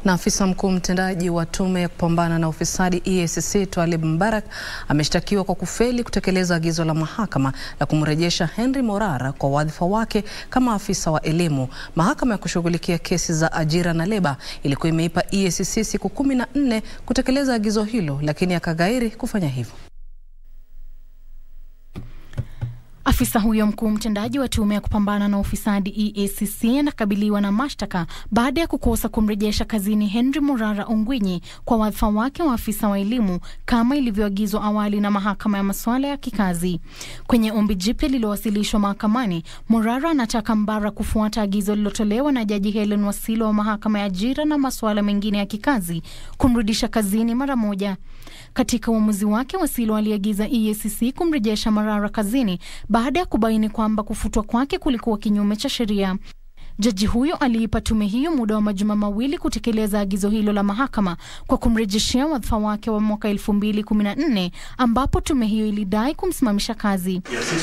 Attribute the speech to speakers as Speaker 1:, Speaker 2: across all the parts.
Speaker 1: Na afisa mkuu mtendaji wa tume ya kupambana na ufisadi EACC Twalib Mbarak ameshtakiwa kwa kufeli kutekeleza agizo la mahakama la kumrejesha Henry Morara kwa wadhifa wake kama afisa wa elimu. Mahakama ya kushughulikia kesi za ajira na leba ilikuwa imeipa EACC siku kumi na nne kutekeleza agizo hilo, lakini akaghairi kufanya hivyo.
Speaker 2: Afisa huyo mkuu mtendaji wa tume ya kupambana na ufisadi EACC anakabiliwa na mashtaka baada ya kukosa kumrejesha kazini Henry Morara Ongwinyi kwa wadhifa wake wa afisa wa elimu kama ilivyoagizwa awali na mahakama ya masuala ya kikazi. Kwenye ombi jipya lililowasilishwa mahakamani, Morara anataka Mbara kufuata agizo lililotolewa na Jaji Helen Wasilo wa mahakama ya ajira na masuala mengine ya kikazi kumrudisha kazini mara moja. Katika uamuzi wake, Wasilo aliagiza EACC kumrejesha Morara kazini baada ya kubaini kwamba kufutwa kwake kulikuwa kinyume cha sheria. Jaji huyo aliipa tume hiyo muda wa majuma mawili kutekeleza agizo hilo la mahakama kwa kumrejeshea wadhifa wake wa mwaka 2014 ambapo tume hiyo ilidai kumsimamisha kazi.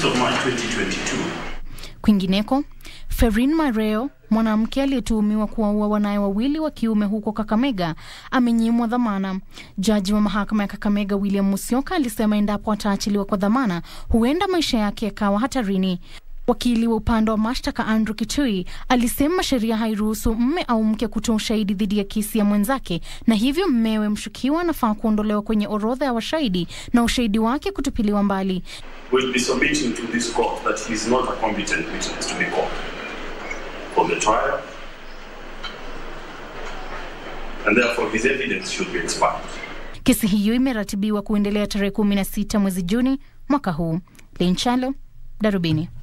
Speaker 2: Kwingineko, Ferin Mareo, mwanamke aliyetuhumiwa kuwaua wanaye wawili wa kiume huko Kakamega, amenyimwa dhamana. Jaji wa mahakama ya Kakamega William Musyoka alisema endapo ataachiliwa kwa dhamana, huenda maisha yake yakawa hatarini. Wakili wa upande wa mashtaka Andrew Kitui alisema sheria hairuhusu mme au mke kutoa ushahidi dhidi ya kesi ya mwenzake, na hivyo mmewe mshukiwa anafaa kuondolewa kwenye orodha ya washahidi na ushahidi wake kutupiliwa mbali.
Speaker 3: will be submitting to this court that he is not a competent witness to be called for the trial, and therefore his evidence should be expired.
Speaker 2: Kesi hiyo imeratibiwa kuendelea tarehe 16 mwezi Juni mwaka huu. Linchalo, Darubini.